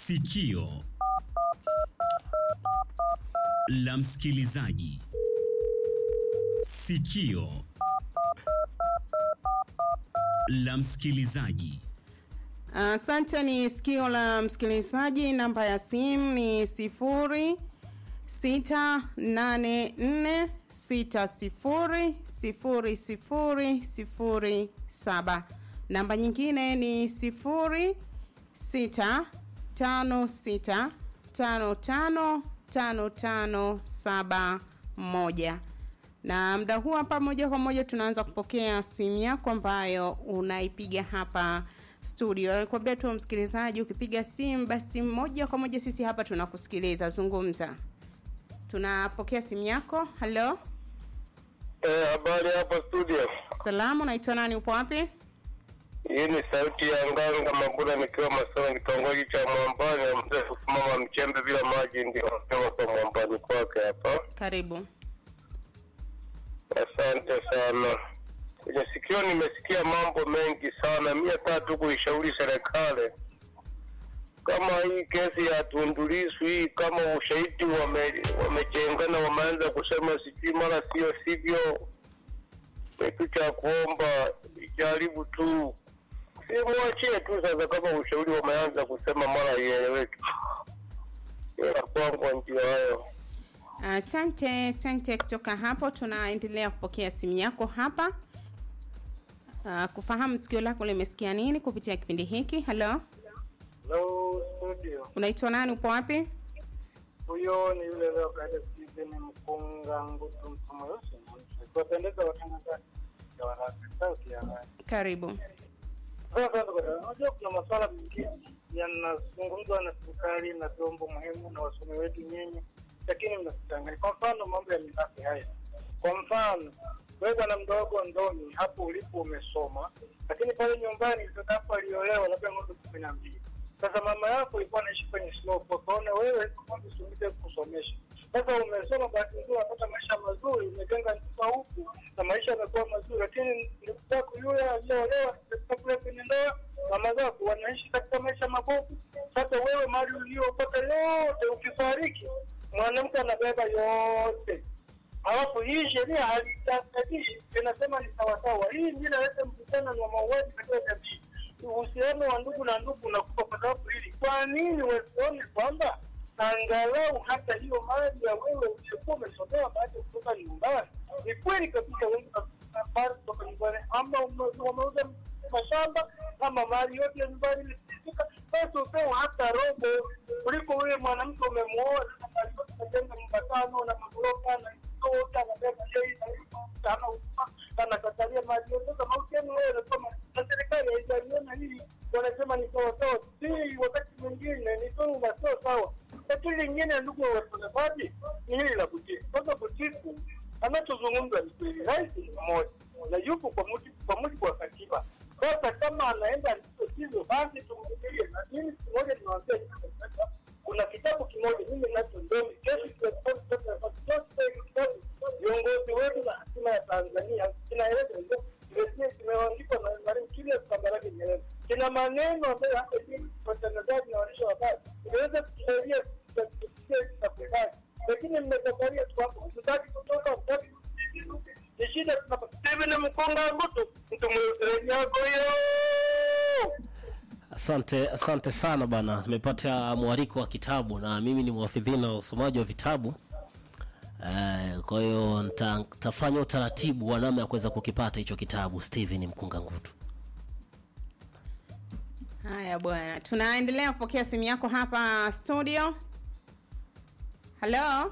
Sikio la msikilizaji. Sikio la msikilizaji. Asante. ni sikio la msikilizaji. Namba ya simu ni sifuri sita nane nne sita sifuri sifuri sifuri sifuri saba. Namba nyingine ni sifuri sita tano sita tano tano tano tano saba moja na muda huu hapa moja kwa moja tunaanza kupokea simu yako ambayo unaipiga hapa studio. Nakwambia tu msikilizaji, ukipiga simu basi moja kwa moja sisi hapa tunakusikiliza. Zungumza, tunapokea simu yako. Halo, Eh, habari hapa studio. salamu, naitwa nani? Upo wapi? Hii ni sauti ya Nganga Mabula nikiwa Masoro kitongoji cha Mwambani ya mzee kusimama mchembe bila maji ndio nasema kwa Mwambani kwake hapa. Karibu. Asante sana. Kwenye sikio nimesikia mambo mengi sana. Mimi hata tu kuishauri serikali kama hii kesi ya Tundu Lissu hii, kama ushahidi wame, wamejengana wameanza kusema sijui mara sio sivyo, kitu cha kuomba ijaribu tu, simwachie tu sasa, kama ushauri wameanza kusema mara ieleweke. Ila kwangu ndio hayo. Asante, asante. Kutoka hapo tunaendelea kupokea simu yako hapa uh, kufahamu sikio lako limesikia nini kupitia kipindi hiki. Halo, Hello studio. unaitwa nani? Upo wapi? Huyo ni yule leo kaida Steven Mkunga Ngutu Msomoyosi. Kuwapendeza watangazaji ya waraka sauti ya habari. Karibu. Sasa ndugu zangu, unajua kuna masuala mengine yanazungumzwa na serikali na vyombo muhimu na wasomi wetu nyinyi, lakini mnasichanganya. Kwa mfano mambo ya mirathi haya, kwa mfano wewe bwana mdogo ndoni hapo ulipo umesoma, lakini pale nyumbani mtoto wako aliolewa labda ng'ombe kumi na mbili. Sasa mama yako ilikuwa anaishi kwenye slope, akaona wewe ng'ombe usimite kusomesha. Sasa umesoma, bahati nzuri unapata maisha mazuri, umejenga nyumba huku na maisha yamekuwa mazuri, lakini ndugu zako yule aliyeolewa katika kule kwenye ndoa, mama zako wanaishi katika maisha mabovu. Sasa wewe mali uliyopata yote, ukifariki mwanamke anabeba yote Alafu hii sheria halitatishi, inasema ni sawasawa. Hii ndio inaleta mvutano na mauaji katika jamii. Uhusiano wa ndugu na ndugu unakufa kwa sababu hili. Kwa nini wasione kwamba angalau hata hiyo mali ya wewe uliokuwa umesomea baada ya kutoka nyumbani? Ni kweli kabisa, wengi kabisa kutoka nyumbani, ama ume- wameuza mashamba ama mali yote ya nyumbani imefilisika, basi upewe hata robo kuliko wewe mwanamke umemuoa sasa mali yote umejenga nyumba tano na magorofa na tota anabeba yeye na ana anakatalia mali yote. Sasa mahusiano wewe unasema na serikali haijaliona hili, wanasema ni sawa sawa, si wakati mwingine ni dhuluma, sio sawa. Lakini lingine, ndugu watangazaji, ni hili la butiku. Sasa butiku anachozungumza ni kweli, rais ni mmoja na yupo kwa mujibu kwa mujibu wa katiba. Sasa kama anaenda ndivyo sivyo, basi tumvumilie. Na mimi siku moja niwaambia hivi, kuna kitabu kimoja mimi nacho ndomi kesi kitabu viongozi wetu na hatima ya Tanzania kinaeleza hivyo kimesikia kimeandikwa na Mwalimu Julius Kambarage Nyerere. Kina maneno ambayo hata mimi watangazaji na waandishi wa habari inaweza kutusaidia kusikia kitafakari, lakini mmekatalia tu hapo, mtaki kutoka mtaki ni shida tunapata. Steven Mkonga Ngutu, mtu mweusi yako hiyo Asante, asante sana bana, nimepata mwaliko wa kitabu na mimi ni mwafidhina wa usomaji wa vitabu eh, kwa hiyo nita- nitafanya utaratibu wa namna ya kuweza kukipata hicho kitabu Steven Mkunga Ngutu. Haya bwana, tunaendelea kupokea simu yako hapa studio. Halo,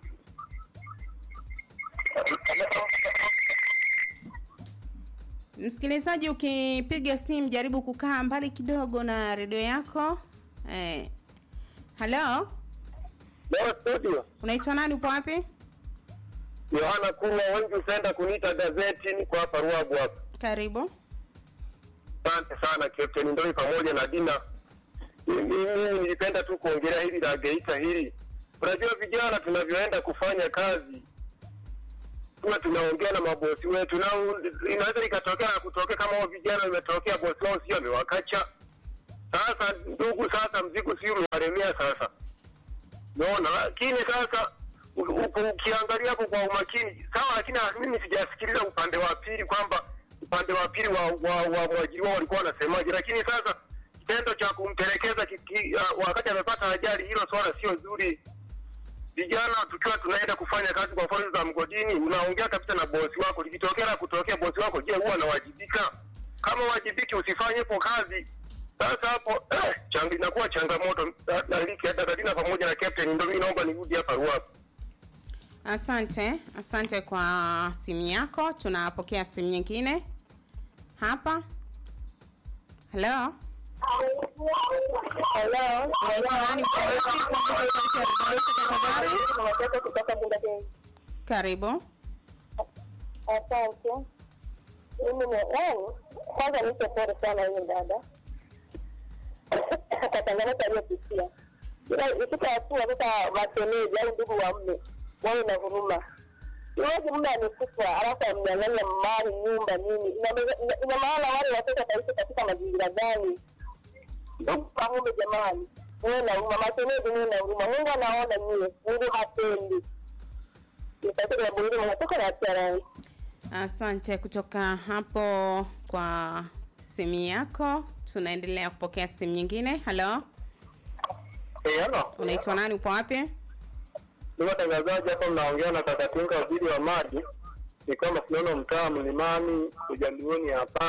msikilizaji, ukipiga simu jaribu kukaa mbali kidogo na redio yako. Eh, halo, Leo studio unaitwa nani? Upo wapi? Yohana Kurwa, wengi hupenda kuniita gazeti, niko hapa Ruagu hapa. Karibu. Asante sana Captain Ndoi pamoja na Dina. Mimi mimi nilipenda tu kuongelea hili la Geita hili. Unajua vijana tunavyoenda kufanya kazi tuwe tunaongea na mabosi wetu, na u- inaweza likatokea na kutokea kama hao vijana imetokea bosi wao sio amewakacha Sasa ndugu, sasa mzigo si umewalemea sasa, unaona. Lakini sasa u- u- ukiangalia hapo kwa umakini sawa, lakini mimi sijasikiliza upande wa pili kwamba upande wa pili wa, wa, wa mwajiriwa walikuwa wanasemaje, lakini sasa kitendo cha kumtelekeza kiki, uh, wakati amepata ajali, hilo swala sio zuri. Vijana tukiwa tunaenda kufanya kazi kwa mfano za mgodini, unaongea kabisa na bosi wako, likitokea la kutokea bosi wako, je, huwa anawajibika? Kama wajibiki, usifanye hapo kazi. Sasa hapo eh, chang, inakuwa changamoto. Da- Daliki Dadadina pamoja na captain, ndio mimi naomba nirudi hapa Ruaku. Asante, asante kwa simu yako. Tunapokea simu nyingine hapa. Halo, Hello. Unaitwa nani? Punguza sauti ya redio yako tafadhali. Karibu. Asante. Mimi ni yani, kwanza nipe pole sana huyu dada kwa changamoto aliyopitia, ila ifika hatua sasa mashemeji au ndugu wa mme wawe na huruma. Iwezi mume amekufa alafu amnyang'anya mali, nyumba, nini? Ina- ina- Ina maana wale watoto wataishi katika mazingira gani? Ndugu wa mume, jamani, muwe na huruma. Mashemeji, muwe na huruma. Mungu anaona nyie, Mungu hapendi. Nipate jambo hili, natoka na TRA. Asante kutoka hapo kwa simu yako. Tunaendelea kupokea simu nyingine. Halo, Eh, halo. unaitwa nani? Upo wapi? Ni watangazaji hapa, mnaongea na Kakatinga, waziri wa maji. Ni kama tunaona mtaa Mlimani Ujaluoni hapa.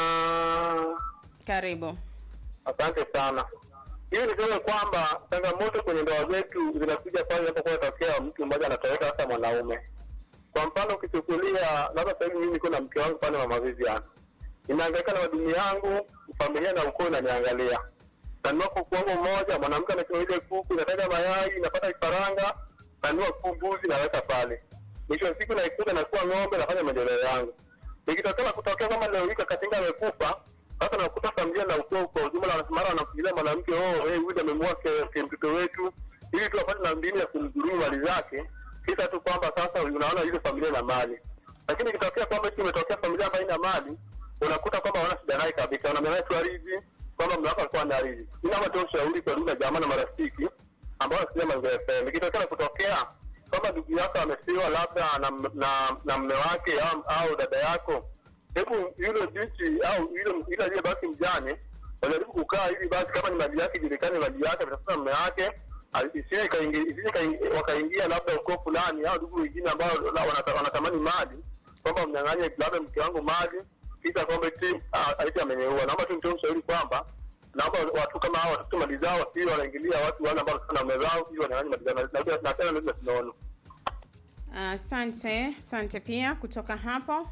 Karibu. Asante sana. Hiyo niseme kwamba changamoto kwenye ndoa zetu zinakuja pale inapokuwa inatokea mtu mmoja anatoweka, hasa mwanaume. Kwa mfano ukichukulia, labda sasa hivi mimi niko na mke wangu pale mama Vivian, ninahangaika na madini yangu, familia na ukoo inaniangalia, nanunua kuku wangu mmoja, mwanamke anachukua ile kuku, inataga mayai, inapata kifaranga, nanunua kuku mbuzi, naweka pale. Mwisho wa siku naikuta nakuwa ng'ombe, nafanya maendeleo yangu. Ikitokea kutokea kama leo hii Kakatinga amekufa, sasa nakuta familia na ukoo kwa ujumla, mara wanamfikiria mwanamke, oh, hey, huyu amemua ke mtoto wetu, ili tu apate na mbinu ya kumdhulumu mali zake, kisa tu kwamba sasa unaona ile familia na mali. Lakini ikitokea kwamba eti imetokea familia ambayo ina mali, unakuta kwamba wana shida naye kabisa, wanamnyang'anya tu ardhi, kwamba mume wako alikuwa na ardhi. Mimi naomba tu ushauri kwa ndugu na jamaa na marafiki ambao wanasikiliza Mazingira FM, ikitokea kutokea kama ndugu yako amefiwa labda na na, na mme wake au, au dada yako, hebu yule binti au yule yule aliyebaki mjane wajaribu kukaa ili basi, kama ni mali yake ijulikane mali yake, atafuta mme wake ali- isije ikaingi- isije ikaingi- wakaingia labda ukoo fulani au ndugu wengine ambao la- wanata- wanatamani mali, kwamba mnyang'anye labda mke wangu mali, kisha kwamba eti ah, eti amenyeua. Naomba tu nitoe ushauri kwamba naomba watu kama hao watafute mali zao, wasio wanaingilia watu wale ambao wanataka na mume zao ili wanyang'anye mali zao, na- na na tena ndio tunaona Asante, asante pia kutoka hapo.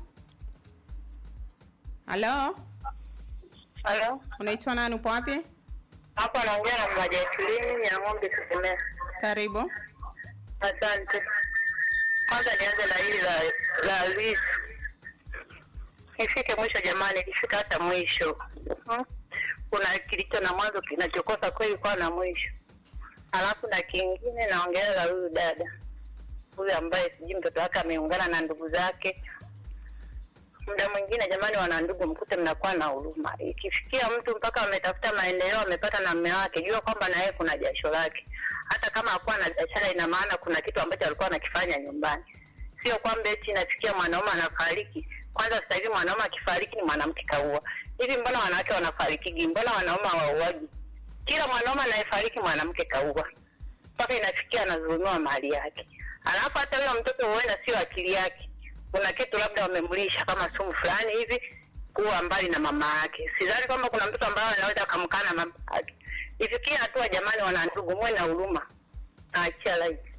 Halo, Halo, unaitwa nani? Upo wapi? hapa naongea na mama Jacqueline ya ng'ombe Kusemea. Karibu. Asante. Kwanza nianze na hili la la Lisu. Ifike mwisho jamani, ikifika hata mwisho hmm? Kuna kilicho na mwanzo kinachokosa kweli kwa na mwisho. Alafu na kingine naongea la huyu dada huyu ambaye sijui mtoto wake ameungana na ndugu zake. Muda mwingine jamani, wana ndugu, mkute mnakuwa na huruma. Ikifikia mtu mpaka ametafuta maendeleo, amepata na mme wake, jua kwamba na yeye kuna jasho lake. Hata kama hakuwa na biashara, ina maana kuna kitu ambacho alikuwa anakifanya nyumbani. Sio kwamba eti inafikia mwanaume anafariki. Kwanza sasa hivi mwanaume akifariki ni mwanamke kaua. Hivi mbona wanawake wanafarikigi? Mbona wanaume hawauaji? Kila mwanaume anayefariki mwanamke kaua, mpaka inafikia anadhulumiwa mali yake. Alafu hata huyo mtoto huenda sio akili yake, kuna kitu labda wamemlisha kama sumu fulani hivi, kuwa mbali na mama yake. Sidhani kwamba kuna mtoto ambaye anaweza akamkana mama yake. Ifikie hatua jamani, wana ndugu, muwe na huruma. Naachia live.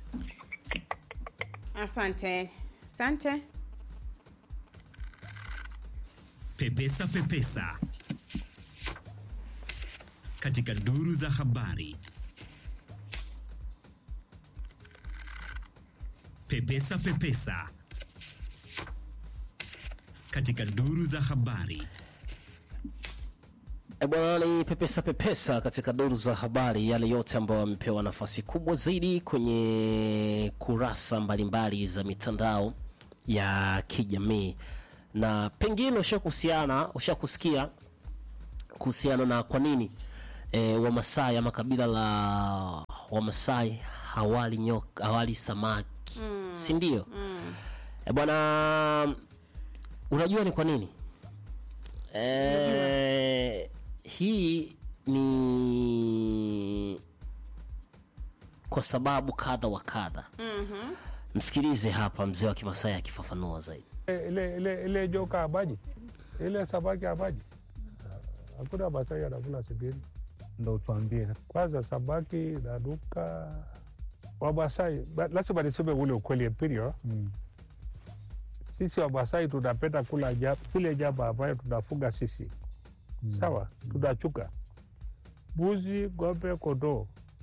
Asante, asante. Pepesa Pepesa katika duru za habari. Pepesa Pepesa katika duru za habari. E bwana, ni pepesa pepesa katika duru za habari, yale yote ambayo wamepewa nafasi kubwa zaidi kwenye kurasa mbalimbali za mitandao ya kijamii, na pengine ushakuhusiana ushakusikia kuhusiana na kwa nini e, Wamasai ama kabila la Wamasai hawali nyoka, hawali samaki mm. si ndio? mm. e, bwana, unajua ni kwa nini? E, hii ni kwa sababu kadha wa kadha. Mhm. Msikilize hapa mzee wa Kimasai akifafanua zaidi. ile ile ile joka abaji ile samaki abaji hakuna Masai anakula sibiri. ndo tuambie Kwanza samaki nanuka. Wamasai ba- lazima niseme ule ukweli empirio. mm. Sisi Wamasai tunapenda kula ja- zile nyama ambayo tunafuga sisi, sawa. Tunachuka mbuzi, ng'ombe, kondoo,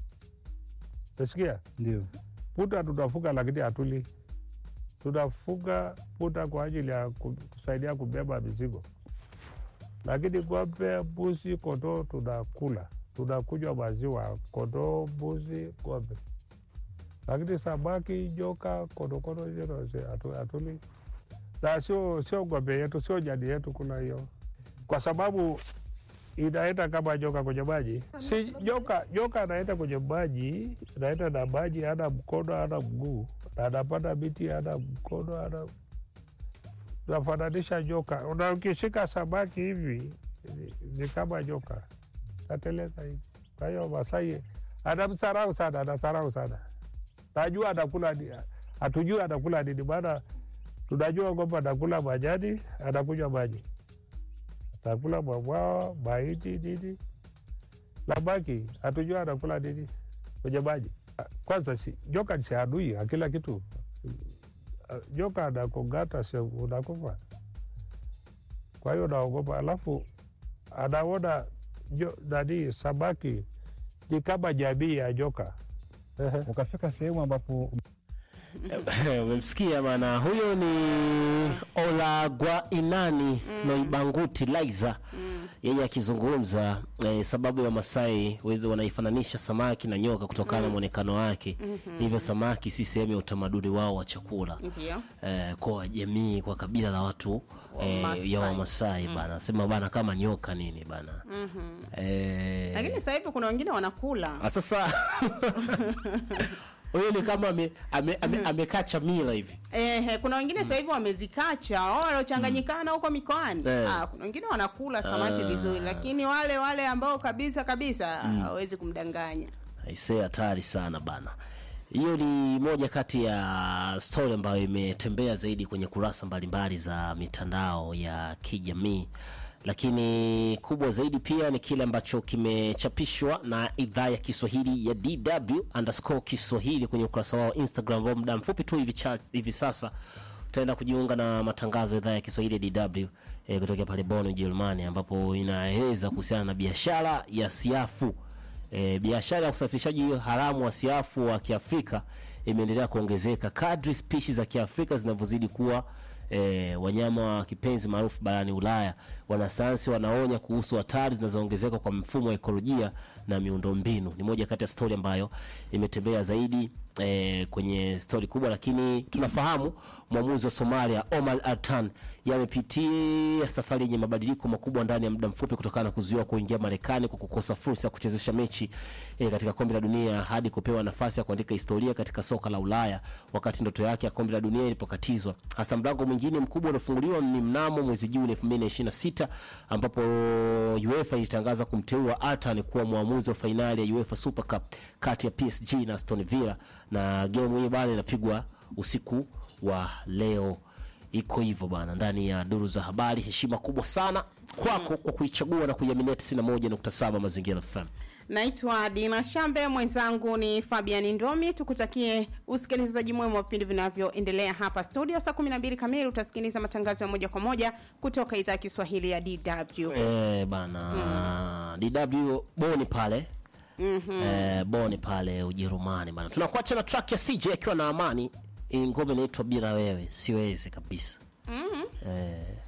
nasikia ndio punda tunafuga, lakini hatuli. Tunafuga punda kwa ajili ya ku- kusaidia kubeba mizigo, lakini ng'ombe, mbuzi, kondoo tunakula, tunakunywa maziwa, kondoo, mbuzi, ng'ombe. Lakini samaki, joka, konokono hizo hatu- hatuli, na sio sio ng'ombe yetu, sio jadi yetu kula hiyo, kwa sababu inaenda kama joka kwenye maji. Si joka, joka anaenda kwenye maji, anaenda na maji, hana mkono, hana mguu, na anapanda miti, hana mkono, hana nafananisha joka. Una ukishika samaki hivi ni, ni kama joka, nateleza hivi. Kwa hiyo Masai anamsarau sana, anasarau sana. Najua anakula ni- hatujui anakula nini, maana tunajua kwamba anakula majani, anakunywa maji atakula mwambwao mahindi nini, labaki hatujua anakula nini kwenye maji. Kwanza si, joka si adui akila kitu. Joka anakongata si unakufa, kwa hiyo naogopa. Alafu anaona jo- nani samaki ni kama jamii ya joka. Ehe. ukafika sehemu ambapo umemsikia bana huyo ni olagwainani noibanguti liza yeye akizungumza eh, sababu ya masai wezi wanaifananisha samaki na nyoka kutokana na mwonekano wake hivyo samaki si sehemu ya utamaduni wao wa chakula Ndio. eh, kwa jamii kwa kabila la watu eh, Wamasai. ya wamasai bana sema bana kama nyoka nini bana eh, Lakini sasa hivi kuna wengine wanakula. Ah, sasa huyo ni kama ame- ame- ame- amekacha mila hivi Ehe, kuna wengine sasa hivi wamezikacha wao waliochanganyikana huko mikoani. Eh. Ah, kuna wengine wanakula samaki Ah. vizuri, lakini wale wale ambao kabisa kabisa hawezi kumdanganya. aisee hatari sana bana hiyo ni moja kati ya stori ambayo imetembea zaidi kwenye kurasa mbalimbali za mitandao ya kijamii lakini kubwa zaidi pia ni kile ambacho kimechapishwa na idhaa ya kiswahili ya dw underscore kiswahili kwenye ukurasa wao wa instagram ambao muda mfupi tu hivi, cha- hivi sasa utaenda kujiunga na matangazo ya idhaa ya kiswahili ya dw eh, kutokea pale Bonn ujerumani ambapo inaeleza kuhusiana na biashara ya siafu E, biashara ya usafirishaji haramu wa siafu wa Kiafrika imeendelea kuongezeka kadri spishi za Kiafrika zinavyozidi kuwa e, wanyama wa kipenzi maarufu barani Ulaya. Wanasayansi wanaonya kuhusu hatari zinazoongezeka kwa mfumo wa ekolojia na miundombinu. Ni moja kati ya stori ambayo imetembea zaidi e, kwenye stori kubwa, lakini tunafahamu mwamuzi wa Somalia Omar Artan yamepitia safari yenye mabadiliko makubwa ndani ya muda mfupi kutokana na kuzuiwa kuingia Marekani kwa kukosa fursa ya kuchezesha mechi e, katika kombe la dunia hadi kupewa nafasi ya kuandika historia katika soka la Ulaya wakati ndoto yake ya kombe la dunia ilipokatizwa. Hasa mlango mwingine mkubwa uliofunguliwa ni mnamo mwezi Juni 2026 ambapo UEFA ilitangaza kumteua Artan kuwa mwamuzi wa fainali ya UEFA Super Cup kati ya PSG na Aston Villa, na game hiyo bana inapigwa usiku wa leo iko hivyo bana ndani ya duru za habari heshima kubwa sana kwako kwa kuichagua na kuiaminia 91.7 mazingira fm Naitwa Dina Shambe, mwenzangu ni Fabian Ndomi. Tukutakie usikilizaji mwema wa vipindi vinavyoendelea hapa studio. Saa 12 kamili utasikiliza matangazo ya moja kwa moja kutoka idhaa ya Kiswahili ya DW. eh bana dw boni pale eh, boni pale ujerumani bana tunakuacha na track ya cj akiwa na amani Hii ngoma inaitwa bila wewe siwezi kabisa eh,